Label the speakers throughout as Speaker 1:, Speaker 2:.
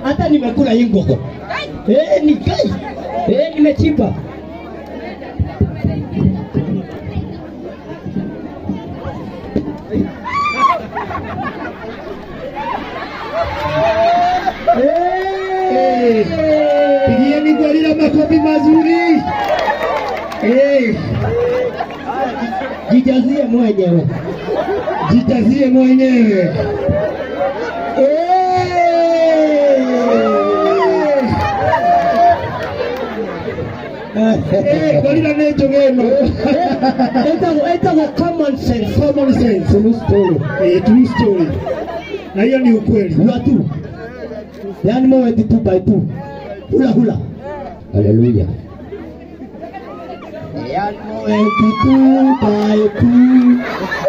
Speaker 1: hata nimekula hii ngoko. Eh, ni kai. Eh, nimechipa.
Speaker 2: Eh, Pigieni gorila makofi mazuri. Eh,
Speaker 1: Jijazie mwenyewe.
Speaker 2: jitazie mwenyewe. Eh, gorila necho geno.
Speaker 1: Etago etago common sense.
Speaker 2: Common sense.
Speaker 1: True story.
Speaker 2: Eh, true story. Na hiyo ni ukweli.
Speaker 1: Hula tu. Yaani mowe tu two by two. Hula hula. Haleluya. Yaani mowe tu two by two.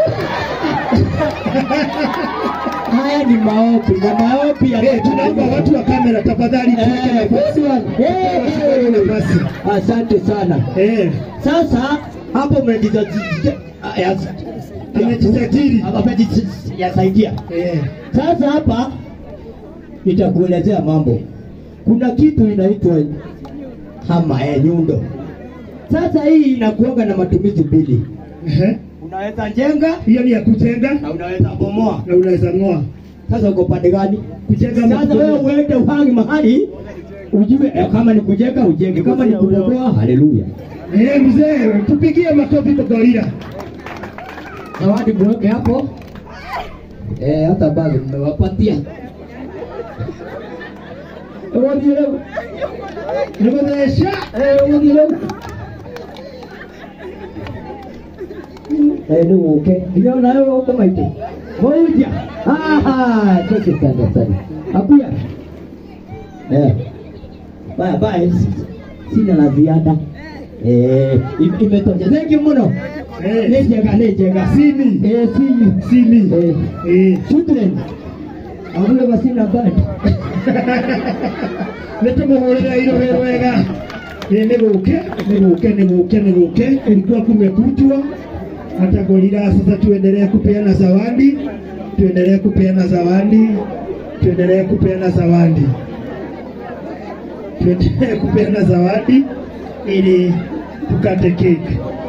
Speaker 1: Haya ni maombi na maombi ya
Speaker 2: Eh, tunaomba watu wa kamera tafadhali tuweke
Speaker 1: Eh,
Speaker 2: nafasi.
Speaker 1: good one. Eh,
Speaker 2: Tuweke
Speaker 1: eh.
Speaker 2: nafasi.
Speaker 1: Asante sana.
Speaker 2: Eh,
Speaker 1: Sasa hapo
Speaker 2: amejisajili.
Speaker 1: yasaidia.
Speaker 2: Eh,
Speaker 1: Sasa hapa nitakuelezea mambo. Kuna kitu inaitwa hama ya nyundo. Sasa hii inakuanga na matumizi mbili,
Speaker 2: ehe.
Speaker 1: unaweza jenga
Speaker 2: Hiyo ni ya kujenga
Speaker 1: na unaweza bomoa.
Speaker 2: na unaweza ng'oa.
Speaker 1: Sasa uko pande gani?
Speaker 2: Kujenga ama
Speaker 1: Sasa wewe
Speaker 2: kubomoa?
Speaker 1: uende uhangi mahali ujue eh, kama ni kujenga ujenge, kama ni kubomoa, haleluya.
Speaker 2: Eh, mzee, tupigie makofi kwa gorila.
Speaker 1: Zawadi mweke hapo. Eh, hata bado mmewapatia. Zawadi leo.
Speaker 2: Nikuonyesha.
Speaker 1: Eh, zawadi leo. Eh, ni uke. Ndio na wewe uko maiti. Moja. Ah, choke sana sana. Apia. Eh. Baya baya. Sina la ziada. Eh, im- imetosha. Thank you mno.
Speaker 2: Eh.
Speaker 1: Nejega, nejega.
Speaker 2: Simi.
Speaker 1: Eh, sini.
Speaker 2: Simi.
Speaker 1: Eh,
Speaker 2: Eh.
Speaker 1: children. Abule basina bad.
Speaker 2: nitumuhurira irohero wega Ĩ, nĩ gũke nĩ gũke nĩ gũke nĩ gũke kulikuwa kumekutwa hata gorila sasa tuendelee kupeana zawadi tuendelee kupeana zawadi tuendelee kupeana zawadi tuendelee kupeana zawadi ili tukate keki